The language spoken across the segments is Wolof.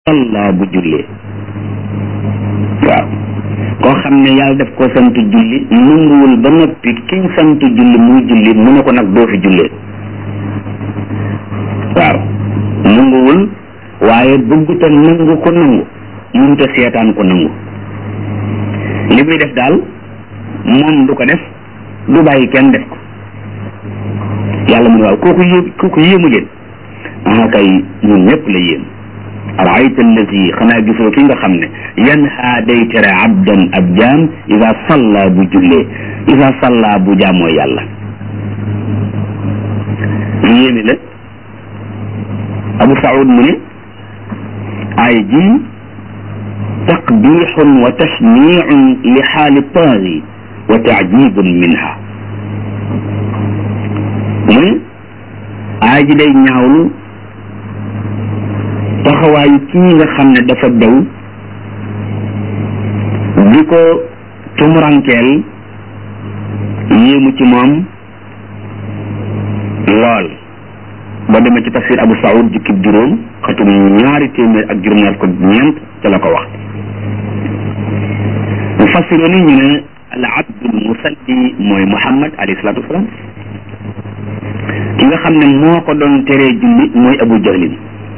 salla bu jullee waaw koo xam ne yàlla daf ko sant julli nanguwul ba noppi kiñ sant julli muy julli mu ne ko nag doo fi jullee waaw nanguwul waaye bëgguta nangu ko nangu mënuta seetaan ko nangu li muy def daal moom du ko def du bàyyi kenn def ko yàlla mu ne waaw kooku yé kooku yéemu leen ah kay ñun ñëpp la yéem araayta allazi xanaa gisoo ki nga xam ne yanha day tere abdan ab jaam isa salla bu jullee isa salla bu jaamoo yàlla lu yéeme la abu saud mu ne ay ji taqbixun wa tashniicun li xaali taagi wa taajibun minha mu ne ay ji day ñaawlu taxawaayu kii nga xam ne dafa daw di ko tumurankeel yéemu ci moom lool boo demee ci tafsir Abu Saoud jukkib juróom xatum ñaari téeméer ak juróom-ñaar ko ñeent ca la ko wax mu fassiroo ni ñu ne al abdul musalli mooy Muhammad alayhi salaatu wasalaam ki nga xam ne moo ko doon teree julli mooy Abu Jahlin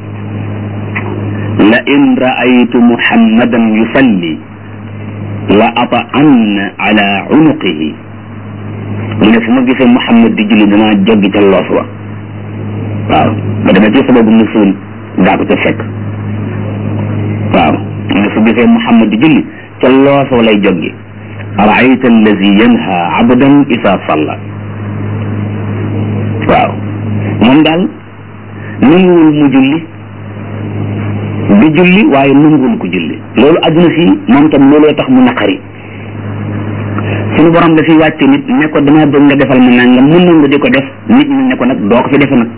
la in raaytu muhammadan yusalli la ata'anna ala unuqihi mu ne fu ma gisee muhammad di julli danaa joggi ca loos wa waaw ba demee ci sababu nusuul daa ko ca fekk waaw mu ne fu gisee muhammad di julli ca loos wa lay joggi araayta allazi yanha abdan isa salla waaw moom daal nanguwul mu julli di julli waaye nanguwul ko julli loolu àdduna si moom tam looloo tax mu naqari suñu borom dafay wàcce nit ne ko damaa bëgg nga defal ma nangam mun nangu di ko def nit ñi ne ko nag doo ko fi defe nag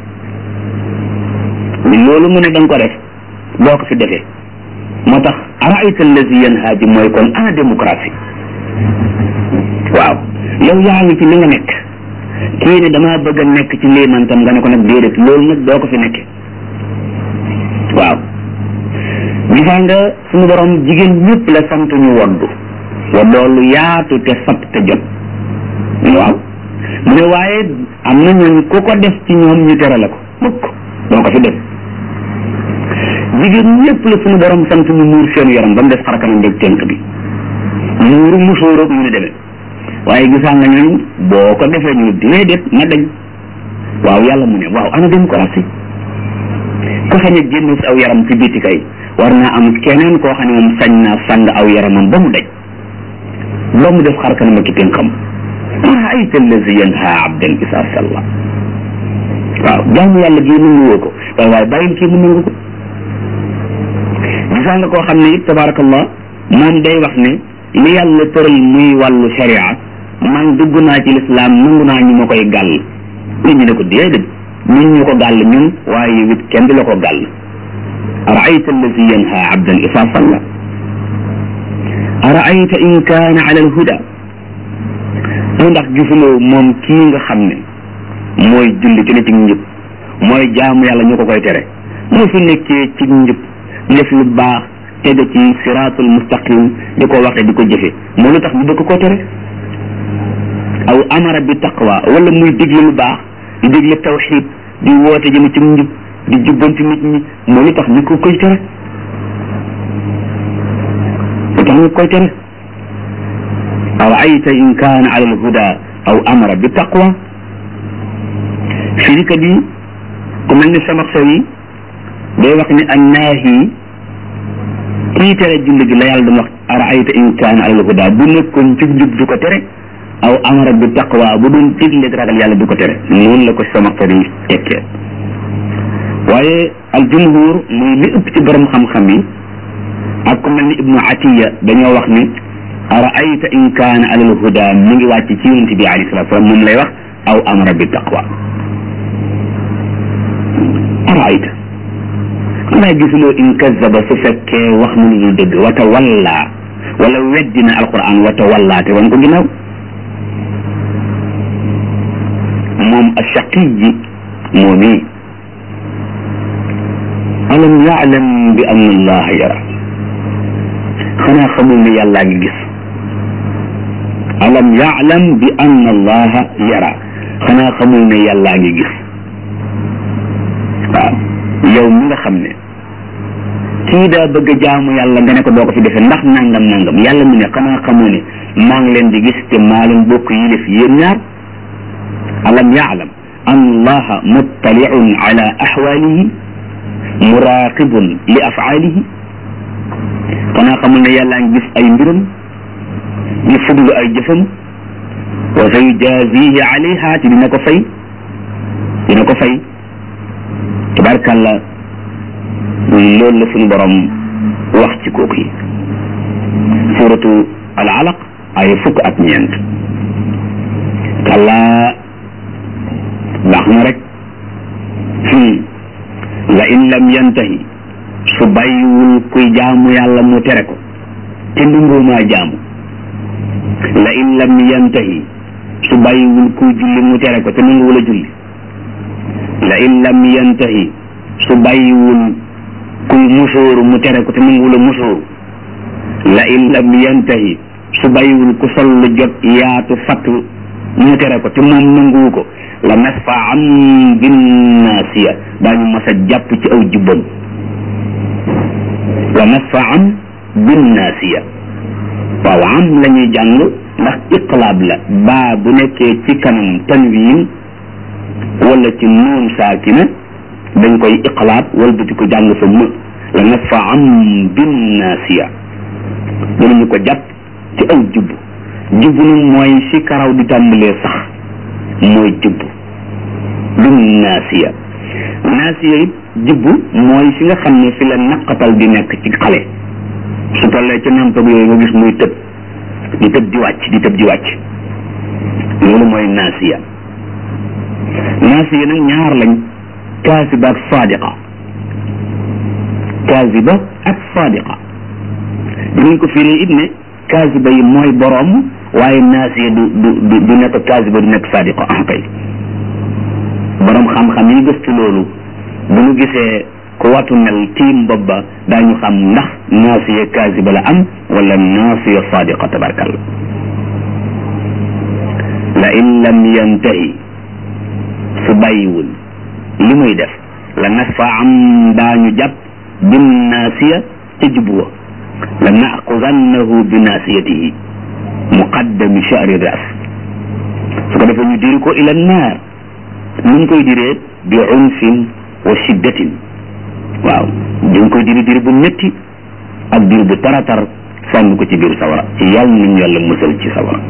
loolu mu ne da nga ko def doo ko fi defee moo tax araayta allazi yanha ji mooy kon ana démocratie waaw yow yaa ngi ci li nga nekk kii ne damaa bëgg a nekk ci lii man tam nga ne ko nag déedéet loolu nag doo ko fi nekke waaw gisaan nga suñu borom jigéen ñëpp la sant ñu woddu woddoo lu yaatu te sab te jot waaw mu ne waaye am na ñooñ ku ko def ci ñoom ñu tere la ko mukk doo ko fi def jigéen ñëpp la suñu borom sant ñu muur seen yaram ba mu def xarakanam beeg tenk bi muuru musóoroog ñu ne demee waaye gisaan nga ñooñ boo ko defee ñu déedéet na dañ waaw yàlla mu ne waaw ana démocratie ku sañ a génn si aw yaram ci biti kay war naa am keneen koo xam ne moom sañ naa sàng aw yaramam ba mu daj ba mu def xar kanam ak tënkam araayta allazi yanha abdan isa salla waaw jaamu yàlla gii nangu woo ko waaye waaye bàyyil kii mu nangu ko gisaa nga koo xam ne it tabarakallah moom day wax ne li yàlla tëral muy wàllu sharia man dugg naa ci lislaam nangu naa ñu ma koy gàll nit ñi ne ko déedéet ñun ñu ko gàll ñun waaye wit kenn du la ko gàll araayta allazi yanha abdan isa salla araayta in kaana ala alhuda mu ndax gisuloo moom kii nga xam ne mooy julli ci ne ci njub mooy jaamu yàlla ñu ko koy tere moo fi nekkee ci njub def lu baax tege ci siraatul mustaqim di ko waxe di ko jëfe moo lu tax ñu bëgg koo tere aw amara bi taqwa wala muy digle lu baax di digle tawxid di woote jëme ci njub di jubbanti nit ñi moo lu tax ñu ko koy tere lu tax ñu koy tere aw ayta in kaana ala alhuda aw amara bi taqwa firikat yi ku mel ni samaxso yi day wax ne annaahi kii tere julli gi la yàlla doon wax araayta in kaana ala alhuda bu nekkoon jub jub du ko tere aw amara bi taqwa bu doon digle ragal yàlla du ko tere noonu la ko samaxso yi tekkee waaye al jumhur muy li ëpp ci borom xam-xam yi ak ku mel ni ibnu atiya dañoo wax ni araayta in kaana ala alhuda mi ngi wàcc ci yonent bi alayhi salatu salaam moom lay wax aw amara bi taqwa araayta xanaa gisuloo in kazaba su fekkee wax na lu dul dëgg wata walla wala weddina alquran wata walla te wan ko ginnaaw moom achaqiyi moom i alam yaalam bi anna allaha yara xanaa xamul ne yàllaa ngi gis alam yaalam bi anna allaha yara xanaa xamul ne yàllaa ngi gis waaw yow mi nga xam ne kii daa bëgg a jaamu yàlla nga ne ko doo ko fi defee ndax nangam nangam yàlla mu ne xanaa xamoo ne maa ngi leen di gis te maa leen bokk yi def yéen ñaar alam yaalam an allaha muttaliun ala axwaalihi muraqibun li afaalihi xanaa xamul ne yàllaa ngi gis ay mbiram di fuglu ay jëfam wa sa yujazihi alayha te dina ko fay dina ko fay tabarkàlla loolu la suñu borom wax ci kooku yi suratu al alaq ay fukk ak ñeent kàllaa baax na rek la in lam yantahi su bàyyiwul kuy jaamu yàlla mu tere ko te ndungoomaa jaamu la in lam yantahi su bàyyiwul kuy julli mu tere ko te nanguwul a julli la in lam yantahi su bàyyiwul kuy musóoru mu tere ko te nanguwul a musóoru la in lam yantahi su bàyyiwul ku sol lu jot yaatu fatt mu tere ko te moom nanguwu ko la nasfa am bin naasiya daañu mas a jàpp ci aw jubbam la nasfa am bin naasiya waaw am la ñuy jàng ndax iqlaab la baa bu nekkee ci kanam tanwiin wala ci nuun saakina dañ koy iqlaab wala buti ko jàng fa më la nasfa am bin naasiya danañu ko jàpp ci aw jubb jubb nag mooy fi karaw di tàmbalee sax mooy jubb bin naasiya naasiya it jubb mooy fi nga xam ne fi la naqatal di nekk ci xale su tollee ci nampag yooyu nga gis muy tëb di tëb di wàcc di tëb di wàcc loolu mooy naasiya naasiya nag ñaar lañ kaasiba ak saadiqa kaasiba ak saadiqa dinañ ko firee it ne kaasiba yi mooy boroom waaye naasiya du du du nekk kaasiba du nekk saadiqa ah kay boroom xam-xam yi gëstu loolu bu ñu gisee ku watu mel tiim bopp ba daañu xam ndax naasiya kaasiba la am wala naasiya saadiqa tabarkalla la in lam yantahi su bàyyiwul li muy def la nasfa am daañu jàpp bin naasiya ca jubwa la naaxudannahu bi naasiyatihi muqaddami sha'ri ras su ko defee ñu diri ko ila naar nuñ koy diree bi unfin wa shiddatin waaw dañ koy diri diri bu métti ak diri bu taratar sànni ko ci biir sawara ci yàlla nañ yàlla musal ci sawara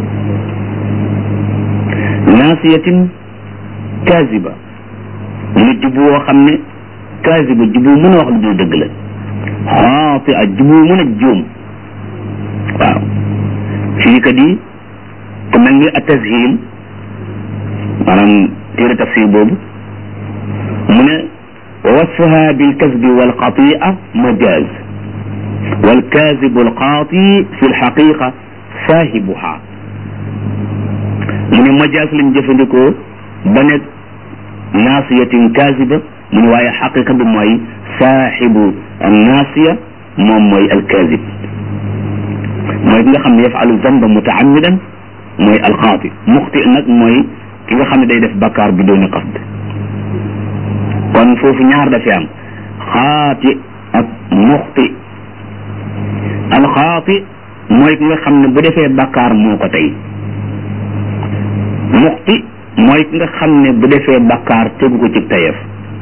naasiyatin kaasiba mu jubu woo xam ne kaasiba jubu mën a wax lu dul dëgg la xaati a jubu mën a juum waaw fii kat yi ku mel ni a tashil maanaam téere tafsir boobu mu ne wa wasfuha bilkasbi walxatia majaz walkazibu alxaati fi lxaqiqa saahibuha mu ne majaas lañ jëfandikoo ba nekk naasiyatin kaasiba mu ne waaye xaqiqa bi mooy saaxibu naasiya moom mooy alkaasib mooy ki nga xam ne yafalu zamba mutaamidan mooy alxaati muxti nag mooy ki nga xam ne day def bakkaar bi dooni qasd kon foofu ñaar dafay am xaati ak muxti alxaati mooy ki nga xam ne bu defee bakkaar moo ko tey muxti mooy ki nga xam ne bu defee bakkaar tegu ko ci tayef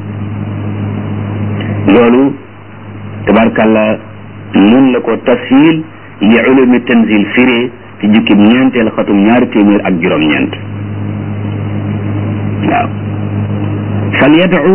loolu tabarkalla nun la ko tashil li ulumi tanzil firee ci jukkib ñeenteel xatum ñaari téeméer ak juróom-ñeent waaw fal yadu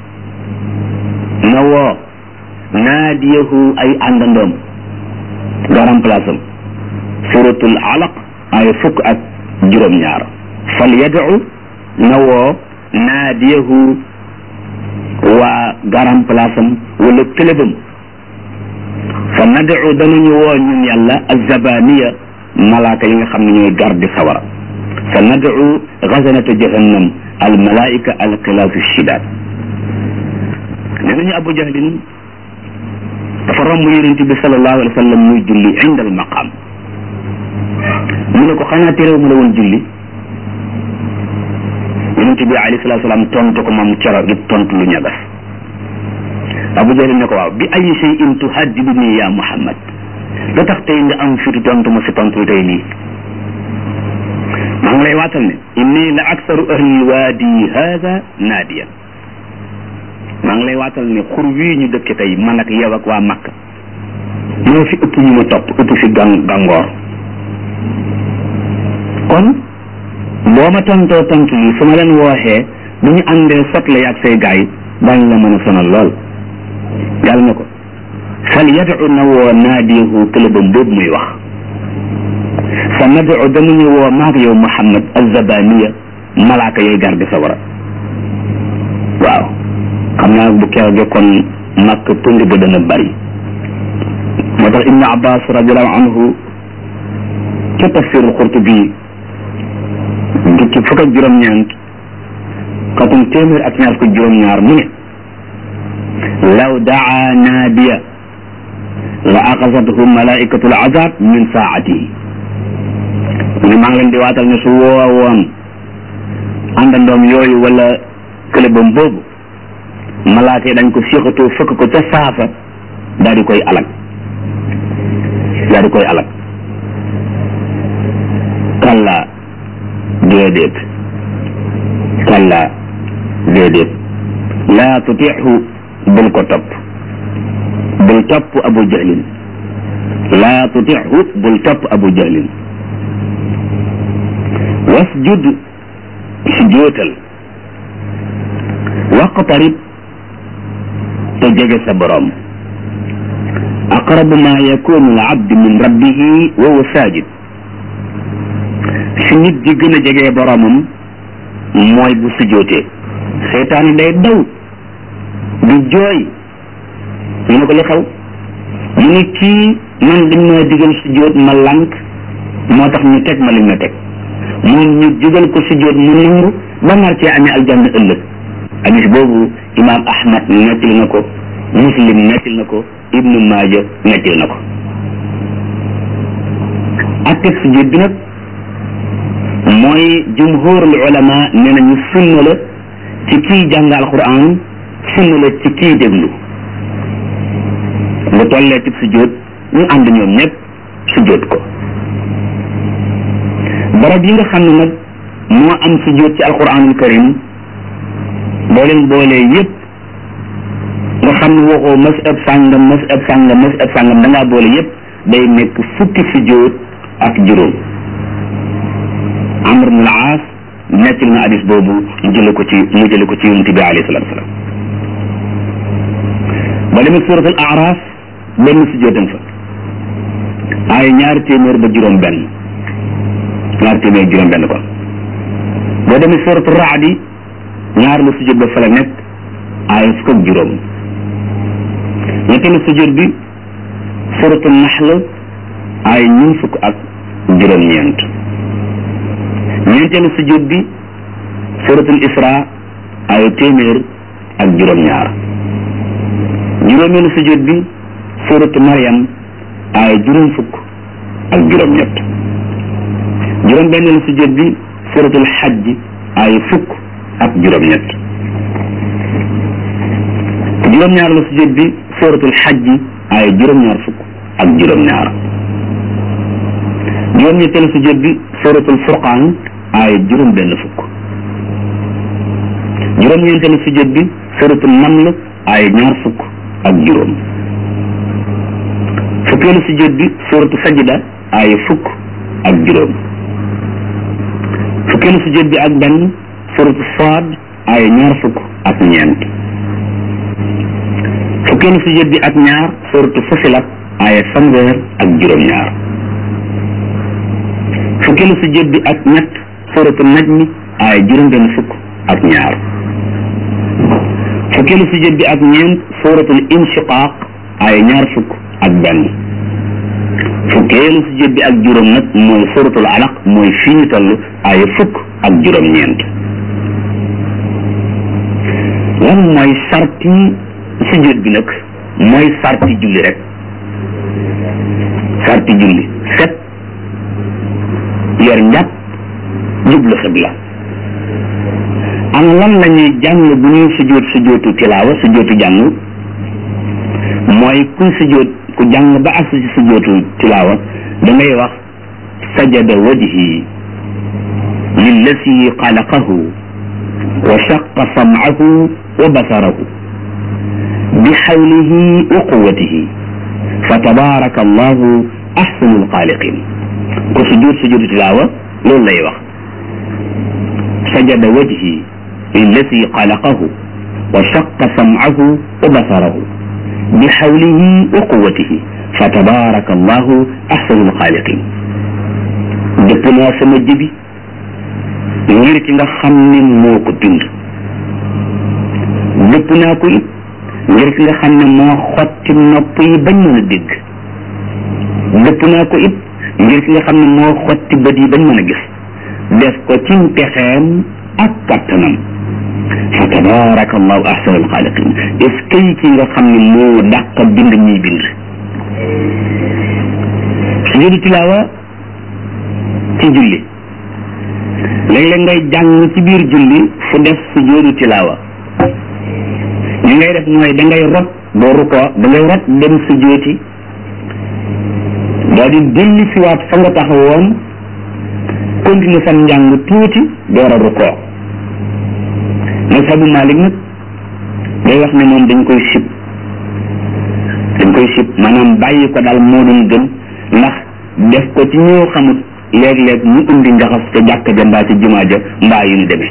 na woo naadiyahu ay àndandoom garam place am suratul alaq ay fukk ak juróom-ñaar fal yadu na woo naadiyahu waa garam place am wala këlëbam fa nadu danañu woo ñun yàlla azabaniya malaaka yi nga xam ne ñooy garde sawara fa nadu gazanata jahannam al malaika al xilaasu shidaat nee nañu abu jahlin dafa romb yonent bi sallallahu alayhi wa sallam muy julli inda al maqam mu ne ko xanaa terew mu la woon julli yonent bi alayhi salatu salaam tontu ko moom cero gi tontu lu ñagas abu jahal ne ko waaw bi ay shay'in tuhaddiduni ya muhammad lu tax tey nga am fitu tontu ma si tontu tey lii maa ngi lay waatal ne inni la aksaru ahli waadi hada naadiyan maa ngi lay waatal ne xur wii ñu dëkke tey man ak yow ak waa Makka moo fi ëpp ñu ma topp ëpp fi gang gàngoor kon boo ma tontoo tontu yi su ma leen wooxee bu ñu àndee sotle yaag say gaay daañ la mën a sonal lool yàlla na ko fal yadu na woo naadiyahu këlëbam boobu muy wax sa nadu danañu woo maag yow Muhammad azabaniya malaaka yay garde sa wara waaw xam naa bu keroogee kon màkk tund ba dana bari moo tax ibnu abbas radiallahu anhu ca tafsirul Qurtubi jukki fukk ak juróom-ñeent xatum téeméer ak ñaar fukk juróom-ñaar mu ne law daa naadiya la axasathu malaikatul azab min saatihi mu ne maa ngi leen di waatal ne su woowoon àndandoom yooyu wala këlëbam boobu malaaka yi dañ ko siixatoo fëkk ko ca saasa daal di koy alag daal di koy alag kalla déedéet kalla déedéet laa tutixu bul ko topp bul topp abu jahlin laa tutixu bul topp abu jahlin wasjud sujootal waqtarib te jege sa borom aqrabu ma yakunu al abd min rabbihi wa huwa sajid si nit di gën a jege boromam mooy bu sujootee seytaane day daw di jooy ñu ne ko li xew mu ne kii man dañ ma digal sujoot ma lànk moo tax ñu teg ma liñ ma teg moom ñu digal ko sujoot mu nangu ba nar cee amee aljanna ëllëg hadis boobu imaam ahmad nettali na ko muslim nettali na ko ibnu maaja nettali na ko atteg sujud bi nag mooy jumhurul ulama nee nañu sunna la ci kii jàng alquran sunna la ci kii déglu bu tollee ci sujud ñu ànd ñoom ñëpp sujud ko barab yi nga xam ne nag moo am sujud ci alquranul karim boo leen boolee yëpp nga xam ne waxoo masab sàngam masab sàngam masab sàngam da ngaa boole yëpp day nekk fukki sujjóot ak juróom amr ibn al-aas nettali na hadis boobu mu jële ko ci mu jële ko ci yonent bi alayhi salatu wasalam ba demee suratul araf benn sujjóotam fa ay ñaari téeméer ba juróom benn ñaari téeméer juróom benn kon boo demee suratul raadi ñaar la sujjóot ba fa la nekk ay fukk ak juróom ñetteelu sujjóot bi suratul naxl ay ñun fukk ak juróom-ñeent ñeenteelu sujjóot bi suratul isra ay téeméer ak juróom-ñaar juróomeelu sujjóot bi suratu Maryam ay juróom fukk ak juróom-ñett juróom-benneelu sujjóot bi suratul xajj ay fukk ak juróom-ñett juróom-ñaar la sujjóot bi suratul xajj ay juróom-ñaar fukk ak juróom-ñaar juróom-ñetteelu sujjóot bi suratul furqaan ay juróom-benn fukk juróom-ñeenteelu sujjóot bi suratul naml ay ñaar fukk ak juróom fukkeelu sujjóot bi suratu sajda ay fukk ak juróom fukkeelu sujjóot bi ak benn suratu saad ay ñaar fukk ak ñeent fukkeelu sujjóot bi ak ñaar suratu fusilat ay fanweer ak juróom-ñaar fukkeelu sujjóot bi ak ñett suratu najmi ay juróom-benn fukk ak ñaar fukkeelu sujjóot bi ak ñeent suratul inshiqaq ay ñaar fukk ak benn fukkeelu sujjóot bi ak juróom nag mooy suratul alaq mooy fii ñu toll ay fukk ak juróom-ñeent lan mooy sarti sujjóot bi nag mooy sarti julli rek sarti julli set yor njàpp jublu xibla am lan la ñuy jàng bu ñuy sujjóot sujjóotu tilaawa sujjóotu jàng mooy kuy sujjóot ku jàng ba ak ci sujjóotu tilaawa da ngay wax sajada wajhi lillasi xalaqahu wa shaqa sam'ahu wa basarahu bi xawlihi wa quwwatihi fa tabaraka allahu ahsanul xaaliqin ku sujjóot sujjóotu tilaawa loolu lay wax sajada wajhi lillasi xalaqahu wa shaqa sam'ahu wa basarahu bi xawlihi wa quwwatihi fa tabaraka allahu ahsanul xaaliqin dëpp naa sama jëbi ngir ki nga xam ne moo ko bind dëpp naa ko it ngir ki nga xam ne moo xotti nopp yi bañ mën a dégg dëpp naa ko it ngir ki nga xam ne moo xotti bët yi bañ mën a gis def ko ci pexeem ak kattanam fa tabaraka allahu ahsanul xaaliqin est-ce que ki nga xam ne moo dàq bind ñuy bind sujudu tilaawa ci julli léeg-léeg ngay jàng ci biir julli fu def sujudu tilaawa li ngay def mooy da ngay rot doo rukoo da ngay rot dem sujooti daa di delli siwaat fa nga taxawoon continuer sa njàng tuuti door a rukoo mazhabu Malik nag day wax ne moom dañ koy sib dañ koy sib maanaam bàyyi ko daal moo doon gën ndax def ko ci ñoo xamut léeg-léeg mu indi njaxas ca jàkka ja mbaa ci jumaa ja mbaa yu ñu demee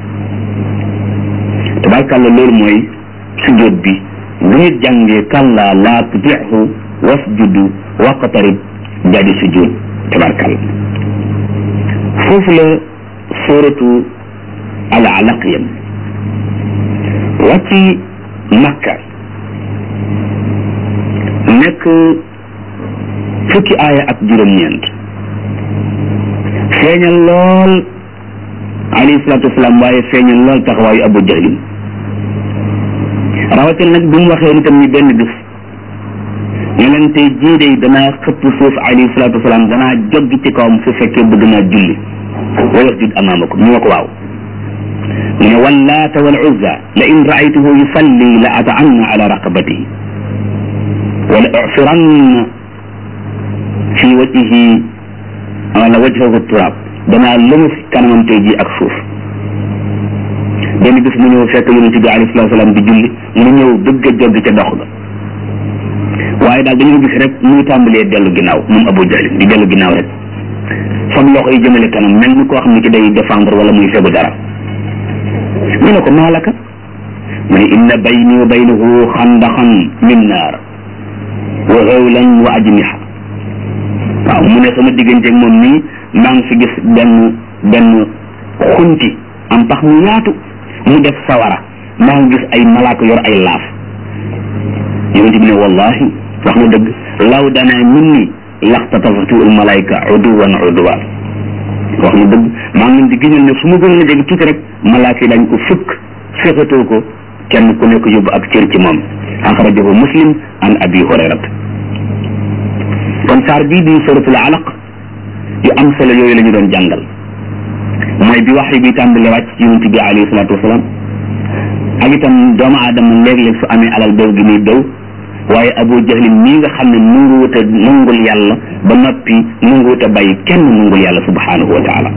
tabarkàlla loolu mooy sujjóot bi bu nit jàngee kàlla laa tutixu wasjudu waqtarib jadi sujjóot tabarkàlla foofu la sóoratu al alaq yam wàcci makka nekk fukki aaya ak juróom-ñeent feeñal lool alayhi salaatu wasalaam waaye feeñal lool taxawaayu abu jahlin rawatina nag bi mu waxee nitam ni benn bis ne leen tey jii day danaa xëpp suuf alayhi salaatu wasalaam danaa joggi ci kawam su fekkee bëgg naa julli wa yasjud amaamakum ñu ma ko waaw mu ne wallaata wal uzza la in raaytuhu yusalli la ata'anna ala raqabatihi wala usiranna fi wajhihi wala wajhahu turaab danaa lëmas kanamam tey jii ak suuf benn bis mu ñëw fekk yonent bi alayhi salaatu salaam di julli mu ñëw bëgg a joggi ca dox ga waaye daal dañoo gis rek muy tàmbalee dellu ginnaaw moom Abu Jahl di dellu ginnaaw rek fam loxo yi jëmale kanam mel ni koo xam ne ki day défendre wala muy fegu dara ñu ne ko maalaka mu ne inna bayni wa baynahu xandaxan min naar wa hawlan wa ajniha waaw mu ne sama digganteeg moom nii maa ngi fi gis benn benn xunti am pax mu yaatu mu def sawara maa ngi gis ay malaaka yor ay laaf yonent bi ne wallahi wax na dëgg law dana minni laxtatafatu al malaika uduwan uduwan wax na dëgg maa ngi leen di giñal ne su ma gënoon a jege tuuti rek malaaka yi dañ ko fukk fexetoo ko kenn ku nekk yóbbu ak cër ci moom axrajahu muslim an abi hurayrat kon saar bii di suratul alaq yu am solo yooyu la ñu doon jàngal mooy bi wax bi tàmbale wàcc ci yonent bi alayhi salaatu wasalaam ak itam doomu aadama léeg-léeg su amee alal daw gi muy daw waaye abu jahlin mii nga xam ne nanguwut a nangul yàlla ba noppi nanguwut a bàyyi kenn nangul yàlla subhanahu wa taala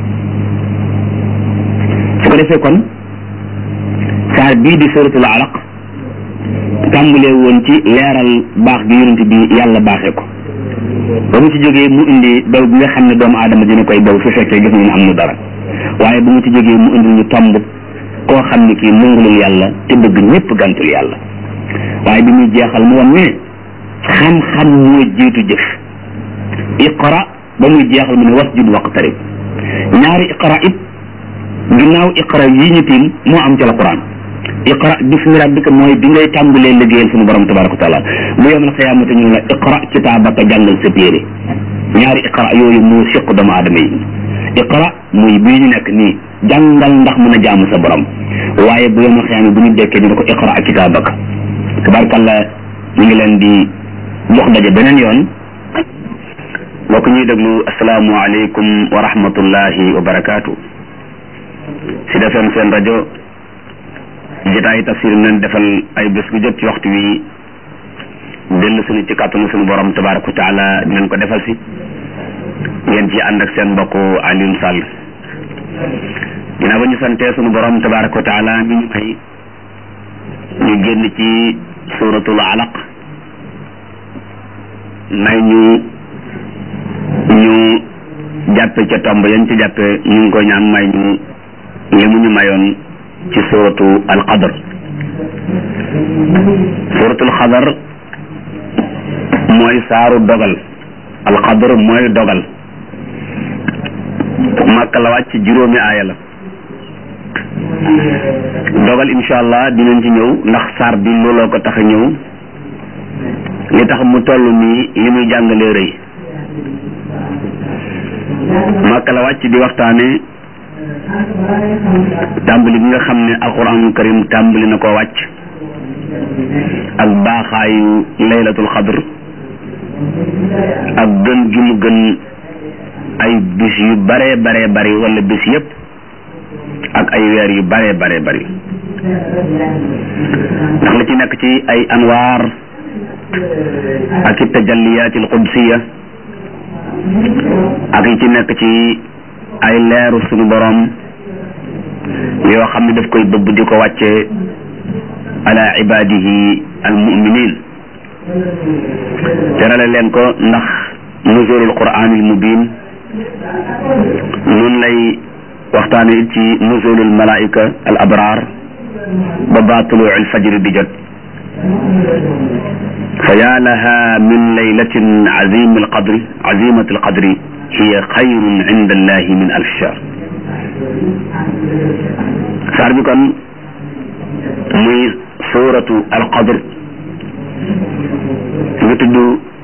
su ko defee kon saar bii di suratul alaq tàmbalee woon ci leeral baax gi yonent bi yàlla baaxee ko ba mu ci jógee mu indi daw bi nga xam ne doomu aadama dina koy daw su fekkee gis nañu am nu dara waaye ba mu ci jógee mu indi ñu tomb koo xam ne kii nangulul yàlla te bëgg ñëpp gantul yàlla waaye bi muy jeexal mu won ne xam-xam mooy jiitu jëf iqra ba muy jeexal mu ne wasjud waqtarib ñaari iqra it ginnaaw iqra yi ñu tiim moo am ci alquran iqra bismi rabbika mooy bi ngay tàmbalee liggéeyal suñu borom tabaraka wa taala bu yawmal xiyaamati ñu la iqra kitaabaka jàngal sa téere ñaari iqra yooyu moo siq doomu aadama yi iqra muy bii ñu nekk nii jàngal ndax mën a jaamu sa borom waaye bu yawmal xiyaama bu ñu dekkee ñu ne ko iqra kitaabaka tabarakalla ñu ngi leen di jox daje beneen yoon mbokk ñuy déglu asalaamualeykum wa rahmatullahi wa barakaatu si defeen seen rajo jotaay tafsir leen defal ay bés bu jot ci waxtu wi dellu suñu ci kàttanu suñu borom tabaraka wa taala dinañ ko defal si ngeen ci ànd ak seen mbokk Alioune Sall ginnaaw ba ñu santee suñu borom tabaraka wa taala mi ñu may ñu génn ci suratul alaq may ñu ñu jàppe ca tomb yañ ci jàppe ñu ngi koy ñaan may ñu li mu ñu mayoon ci suratu alqadar suratul xadar mooy saaru dogal alqadar mooy dogal màkk la wàcc juróomi aaya la dogal insha allah dinañ ci ñëw ndax saar bi looloo ko tax a ñëw li tax mu toll nii li muy jàngalee rëy màkk la wàcc di waxtaane tàmbali bi nga xam ne alquranul karim tàmbali na koo wàcc ak baaxaayu laylatul xadr ak gën gi mu gën ay bis yu bare bare bari wala bis yépp ak ay weer yu bare bare bari ndax la ci nekk ci ay anwaar ak i tajalliyaat al qudsiya ak yi ci nekk ci ay leeru sunu borom yoo xam ne daf koy bëbb di ko wàcce ala ibadihi al muminin terale leen ko ndax nuzulul quraanil mubin noonu lay waxtaane ci nuzulul malaika al abrar ba ba tuluu al fajri di jot fa yaa laha min laylatin azimi alqadri azimati alqadri hiya xayrun inda allahi min alf shahr saar bi kon muy suratu alqadr ñu tudd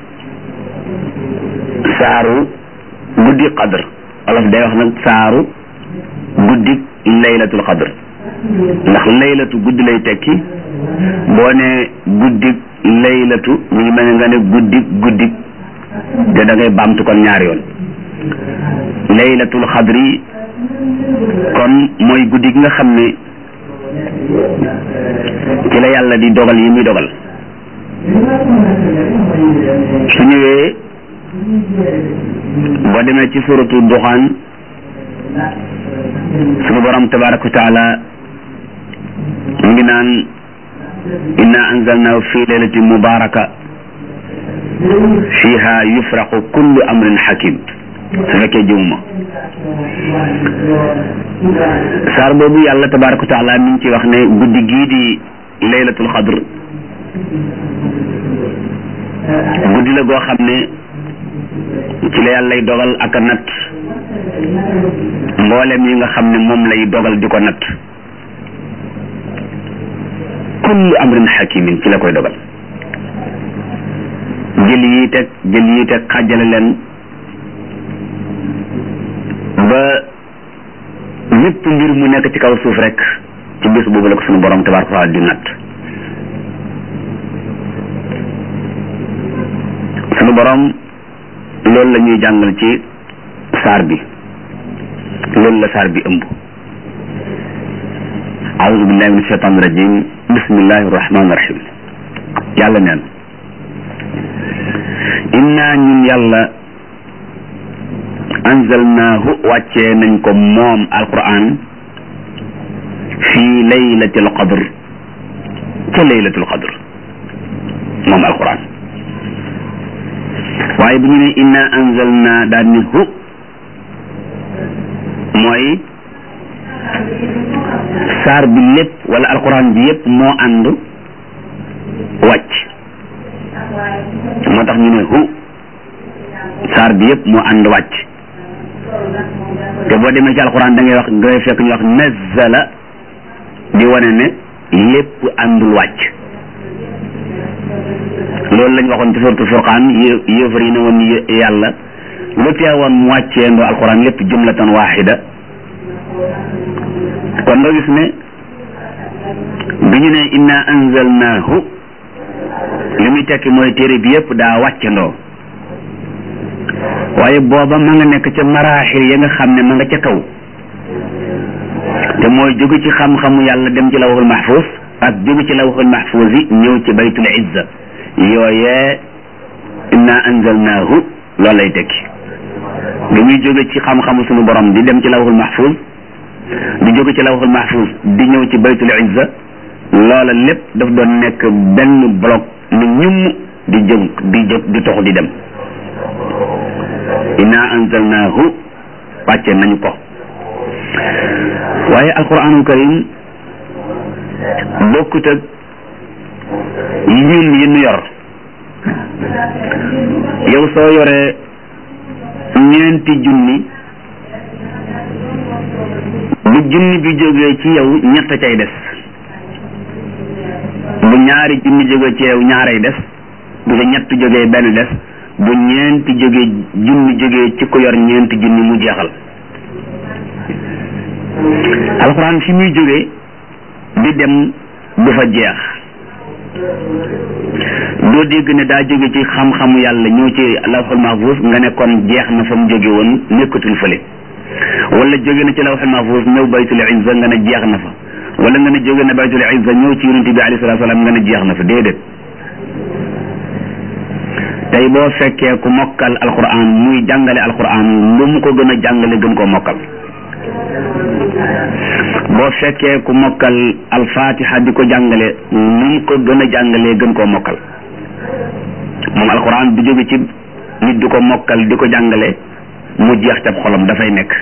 saaru guddi qadr olof day wax nag saaru guddi laylatul qadr ndax laylatu guddi lay tekki boo ne guddi laylatu mu ngi mel ne nga ne guddi guddi te da ngay baamtu kon ñaari yoon laylatul xadri kon mooy guddi gi nga xam ne ci la yàlla di dogal yi muy dogal su ñëwee boo demee ci suratu duxaan suñu borom tabaraka wa taala mu ngi naan inna anzalnahu fi laylatin mubaraka fiha yufraqu kullu amrin hakim su fekkee jëmuma saar boobu yàlla tabaraka wa taala mi ngi ci wax ne guddi gii di laylatul xadr guddi la goo xam ne ci la yàlla lay dogal ak a natt mboolem yi nga xam ne moom lay dogal di ko natt kullu amrin hakimin ci la koy dogal jël yi teg jël yi teg xàjjale leen ba lépp mbir mu nekk ci kaw suuf rek ci bés boobu la ko suñu borom tabaraka wa taala di natt suñu borom loolu la ñuy jàngal ci saar bi loolu la saar bi ëmb aouzu billahi min shaitan rajim bismillahi rahmani rahim yàlla neen inna ñun yàlla anzalnaahu wàccee nañ ko moom alquran fii laylatil qadr ca laylatul qadr moom alquran waaye bu ñu ne inna anzalna daal ni hu mooy saar bi lépp wala alquran bi yépp moo ànd wàcc moo tax ñu ne hu saar bi yépp moo ànd wàcc te boo demee ci alquran da ngay wax ngay fekk ñu wax nazzala di wane ne lépp àndul wàcc loolu lañ waxoon ci suratu furqaan yé yéefar yi ne woon yàlla lu teewoon mu wàccee ndoo alquran lépp jumlatan waxida kon nga gis ne bi ñu ne inna anzalnaahu li muy tekki mooy téere bi yépp daa wàccandoo waaye booba ma nga nekk ca maraaxil ya nga xam ne ma nga ca kaw te mooy jóge ci xam-xamu yàlla dem ci lawhul mahfuz ak jóge ci lawhul mahfuz yi ñëw ci baytul izza yooyee inna anzalnaahu loolu lay tekki bi muy jóge ci xam-xamu sunu borom di dem ci lawhul mahfuz di jóge ci lawhul mahfuz di ñëw ci baytul izza loola lépp daf doon nekk benn bloc ni ñum di jóg di jóg di tox di dem inna anzalnaahu wàcce nañu ko waaye alquranul karim bokkut ak ñun yi nu yor yow soo yoree ñeenti junni bu junni bi jógee ci yow ñett cay des bu ñaari junni jógee ci yow ñaaray des bu sa ñett jógee benn des bu ñeenti jógee junni jógee ci ko yor ñeenti junni mu jeexal alxuraan fi muy jógee di dem du fa jeex doo dégg ne daa jóge ci xam-xamu yàlla ñëw ci lawxul mahfuz nga ne kon jeex na fa mu jóge woon nekkatul fële wala jóge na ci lawxul mahfuz ñëw baytul izza nga ne jeex na fa wala nga ne jóge na baytul izza ñëw ci yonent bi alayhi salaatu salaam nga ne jeex na fa déedéet tey boo fekkee ku mokkal alquran muy jàngale alquran lu mu ko gën a jàngale gën koo mokkal boo fekkee ku mokkal alfatiha di ko jàngale lu mu ko gën a jàngalee gën koo mokkal moom alquran du jóge ci nit di ko mokkal di ko jàngale mu jeex ca xolam dafay nekk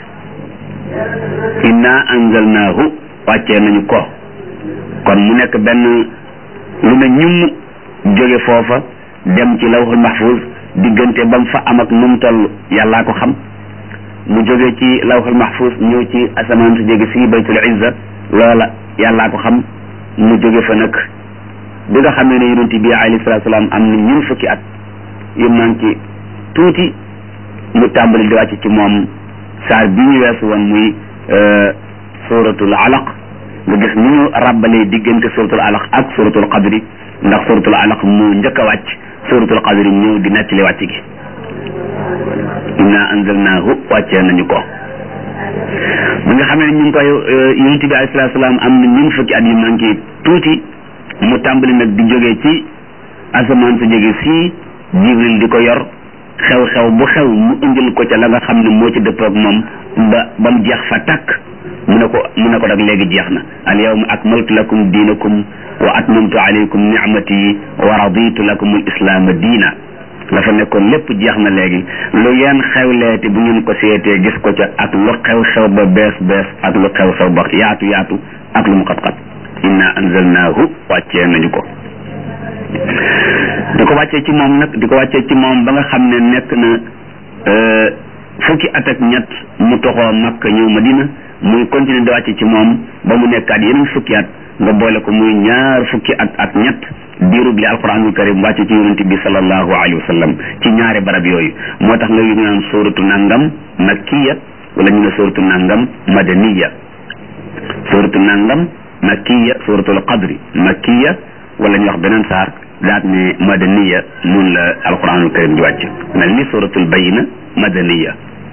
inna anzalnaahu wàccee nañu ko kon mu nekk benn lu ne ñum jóge foofa dem ci lawhul mahfuz diggante ba mu fa am ak nu mu toll yàllaa ko xam mu jóge ci lawhul mahfuz ñëw ci asamaan su jóge fii baytul izza loola yàllaa ko xam mu jóge fa nag bi nga xamee ne yonent bi alayhi salaatu salaam am na ñun fukki at yu manqué tuuti mu tàmbali di wàcc ci moom saar bi ñu weesu woon muy suratul alaq nga gis ni ñu ràbbalee diggante suratul alaq ak suratul qadri ndax suratul alaq mu njëkk a wàcc suratul qadri ñëw di nettali wàcc gi inna anzalnaahu wàccee nañu ko bi nga xamee ne ñu ngi koy yonent bi alayhi salaatu salaam am na ñun fukki at yu manqué tuuti mu tàmbali nag di jógee ci asamaan su jóge fii jibril di ko yor xew-xew bu xew mu indil ko ca la nga xam ne moo ci dëpp ak moom ba ba mu jeex fa tàkk mu ne ko mu ne ko nag léegi jeex na al yawma akmaltu lakum diinakum wa atmamtu alaykum ni'mati wa raditu lakum al islaama diina la fa nekkoon lépp jeex na léegi lu yeen xewleeti bu ngeen ko seetee gis ko ca ak lu xew-xew ba bees bees ak lu xew-xew ba yaatu yaatu ak lu mu xat-xat inna anzalnaahu wàccee nañu ko di ko wàccee ci moom nag di ko wàccee ci moom ba nga xam ne nekk na fukki at ak ñett mu toxoo Makka ñëw Madina muy continuer di wàcce ci moom ba mu nekkaat yeneen fukki at nga boole ko muy ñaar fukki at ak ñett diirub li alquranul karim wàcce ci yonente bi sallallahu alayhi wa sallam ci ñaari barab yooyu moo tax nga ñu naan suratu nangam makkiya wala ñu ne suratu nangam madaniya suratu nangam makkiya suratul qadri makkiya wala ñu wax beneen saar daat ne madaniya mun la alquranul karim di wàcc mel ni suratul bayina madaniya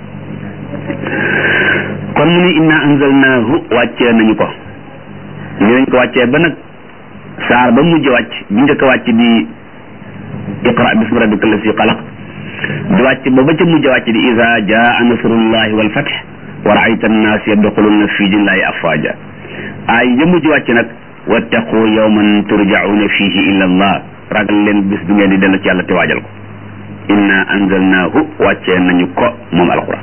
kon mu ni inna anzalnaahu wàccee nañu ko ni nañ ko wàccee ba nag saar ba mujj wàcc bi njëkk a wàcc di iqra bismi rabbika allasi xalaq di wàcc ba ba ca mujj wàcc di iza jaa nasrullahi wal fath wa raayta annaas yadxuluna fi dinillahi afwaja ay ya mujj wàcc nag wattaqu yawman turjauna fihi illa allah ragal leen bis bi ngeen di dellu ci yàlla te waajal ko inna anzalnaahu wàccee nañu ko moom alquran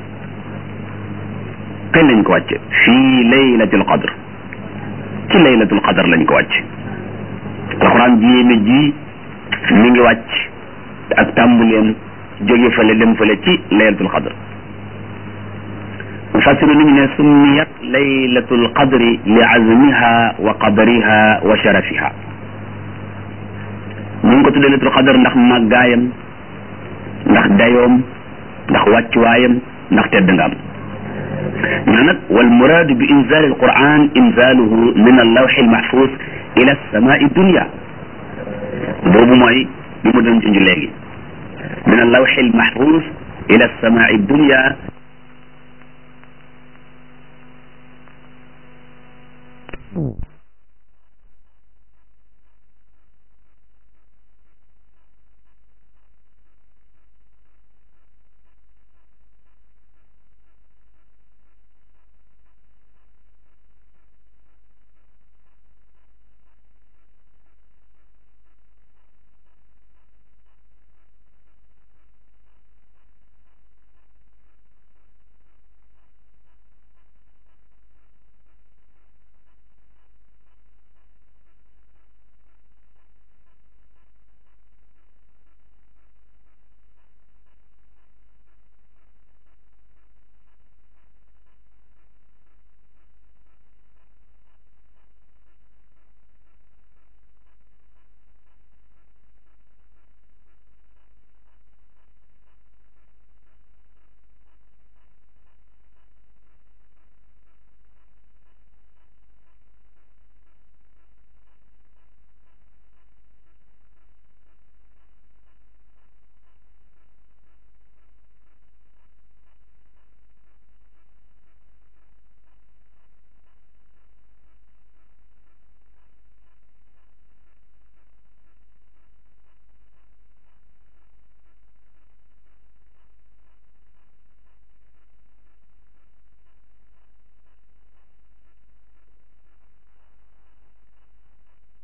kañ lañ ko wàcce fii laylatul qadr ci laylatul qadr lañ ko wàcce alquran ji yéeme ji mi ngi wàcc ak tàmbuleem jóge fële dem fële ci laylatul qadr mufassiru ni ñu ne summiyat laylatul qadri li azmiha wa qadriha wa sharafiha ñu ngi ko tuddee laylatul qadr ndax màggaayam ndax dayoom ndax wàccuwaayam ndax tedd nga am ñu nag wal muraadu bi inzal alquran inzaluhu min allawxi almahfuz ila alsamai dunia boobu mooy ma doon junj léegi min allawxi almahfuz ila alsamaai dunya